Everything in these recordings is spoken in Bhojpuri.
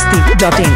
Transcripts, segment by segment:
masti.in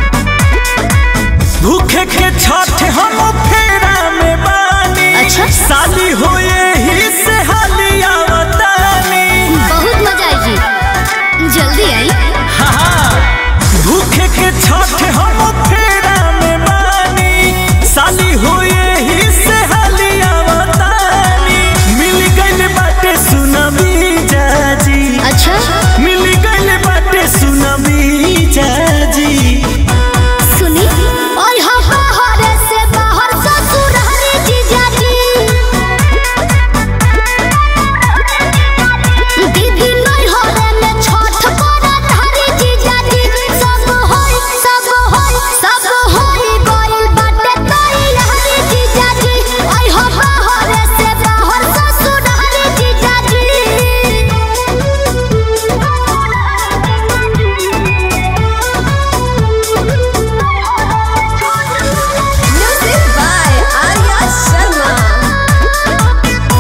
भूखे के छठ हम फेरा में बानी अच्छा। साली होए ही से हालिया बतानी बहुत मजा आएगी जल्दी आई हाँ भूखे के छठ हम फेरा में बानी साली होए ही से हालिया बतानी मिल गइल बाटे सुनबी जाजी अच्छा मिल गइल बाटे सुनबी जाजी सुनी और हम बाहर से बाहर ससुर हरे जीजा जी दीदी नहीं होरे में छठ करत हरे जीजा जी सब होई सब होई सब होई गइल बाटे तई हरे जीजा जी और हम बाहर से बाहर ससुर हरे जीजा Music by Arya Sharma.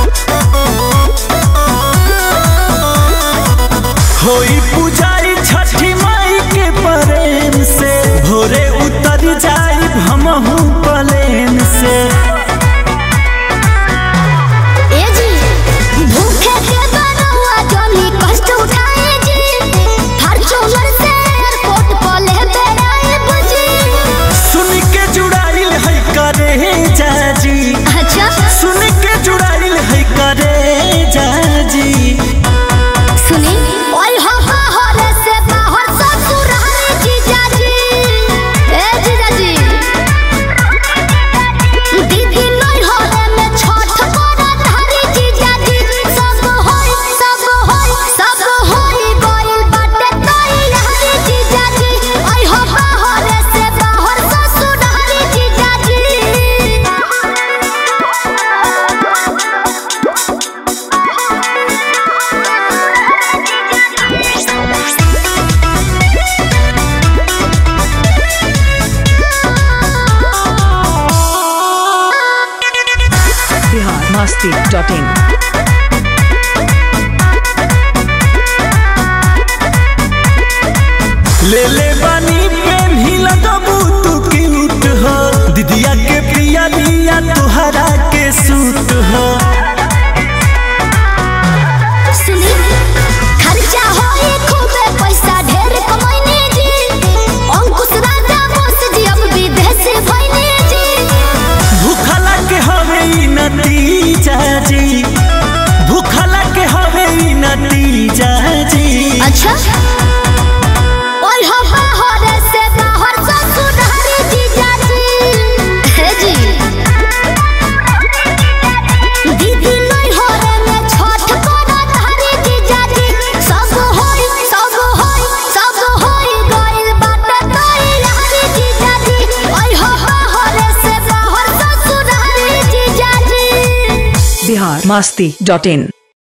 होई पुजारी छठी माई के प्रेम से भोरे उतर जाई हमहू प्लेन से ए जी भूखे के बनवा जनी कष्ट उठाए जी फॉर्च्यूनर से एयरपोर्ट पर ले बेड़ाए बुझी सुन के जुड़ाइल है करे जाजी अच्छा सुन के जुड़ाइल है करे जाजी सुनी ओए हो बाहर से बाहर ससुर हरे जीजा जी ए जीजा जी दीदी नहीं होरे में छठ करत हरे जीजा जी सब होई सब होई सब होई गइल बाटे तई हरे जीजा जी ओए हो बाहर से बाहर ससुर हरे जीजा Bihar masti.in ले ले बानी पेन ही लगबू तू क्यूट हो दीदिया के प्रिया लिया तुहरा के सूट हो सुनी खर्चा होई खूबे पैसा ढेर कमाइने जी अंकुश राजा बोस जी अब विदेश भइने जी भूखला के हवे ई नतीजा जी भूखला के हवे ई नतीजा जी अच्छा ओए हो बाहर से बाहर ससुर हरे जीजा जी हे जी दीदी नहीं होरे में छठ करत हरे जीजा जी सब होई सब होई सब होई गइल बाटे तई हरे जीजा जी ओए हो बाहर से बाहर ससुर हरे जीजा जी Bihar masti.in